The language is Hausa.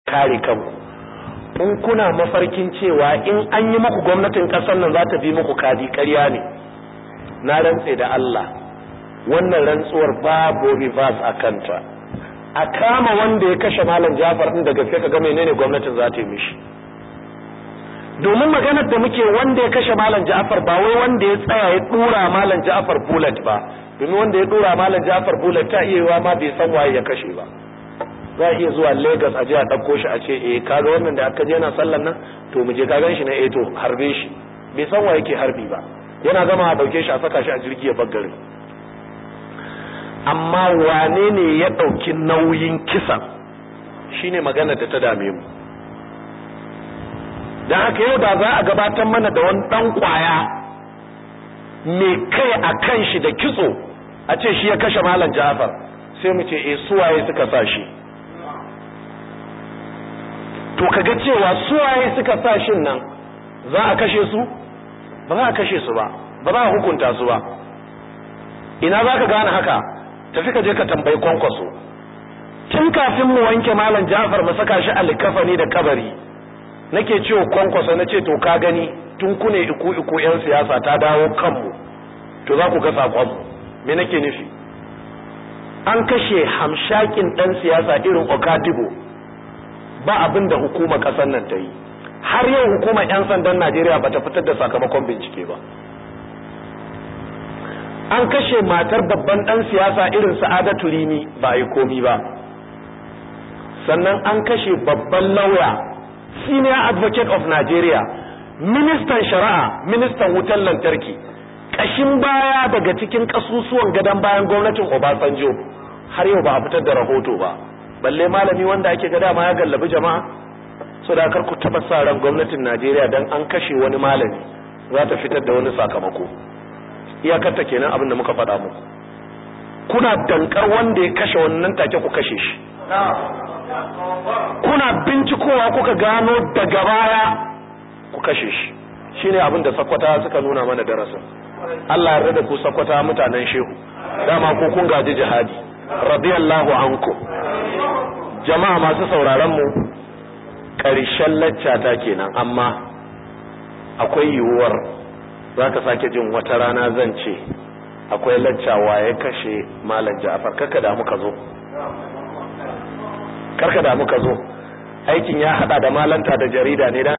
kare kanku in kuna mafarkin cewa in an yi muku gwamnatin kasar nan za ta bi muku kadi ƙarya ne na rantse da Allah wannan rantsuwar babu reverse a kanta a kama wanda ya kashe malam Jafar din da gaske ka ga menene gwamnatin za ta yi mishi domin maganar da muke wanda ya kashe malam Ja'far ba wai wanda ya tsaya ya dura malam Ja'far bullet ba domin wanda ya dura malam Ja'far bullet ta iya yiwa ma bai san waye ya kashe ba za a iya zuwa Lagos a je a ɗauko shi a ce eh kaga wannan da aka je yana sallan nan to mu je ka gan shi na eh to harbe shi bai san waye ke harbi ba yana gama a ɗauke shi a saka shi a jirgi ya baggare amma wane ne ya ɗauki nauyin kisan shine magana da ta dame mu don haka yau da za a gabatar mana da wani ɗan ƙwaya mai kai a kan shi da kitso a ce shi ya kashe malam jafar sai mu ce e suwaye suka sa shi to kaga cewa suwaye suka sa shin nan za a kashe su ba za a kashe su ba ba za a hukunta su ba ina za ka gane haka tafi ka je ka tambayi kwankwaso tun kafin mu wanke malam jafar mu saka shi a likafani da kabari nake cewa kwankwaso na ce to ka gani tun kune iku iku yan siyasa ta dawo kanmu to za ku ga sakon me nake nufi an kashe hamshakin dan siyasa irin okadibo ba abin da hukumar kasar nan ta yi har yau hukumar yan sandan najeriya ba ta fitar da sakamakon bincike ba an kashe matar babban dan siyasa irin sa'adatu rini ba a yi komi ba sannan an kashe babban lauya senior advocate of Nigeria ministan shari'a ministan wutar lantarki kashin baya daga cikin kasusuwan gadon bayan gwamnatin Obasanjo har yau ba a fitar da rahoto ba balle malami wanda ake ga dama ya gallabi jama'a so da kar ku taba sa ran gwamnatin Najeriya dan an kashe wani malami za ta fitar da wani sakamako iyakarta kenan abin da muka faɗa muku kuna dankar wanda ya kashe wannan take ku kashe shi kuna bincikowa kuka gano daga baya ku kashe shi shine abin da sakwata suka nuna mana darasin Allah ya rada ku sakwata mutanen shehu dama ko kun gaji jihadi radiyallahu anku jama'a masu sauraron mu ƙarshen laccata kenan amma akwai yiwuwar zaka sake jin wata rana zan ce akwai laccawa ya kashe malam Ja'far kaka da muka zo karka da muka zo aikin ya hada da malanta da jarida ne dan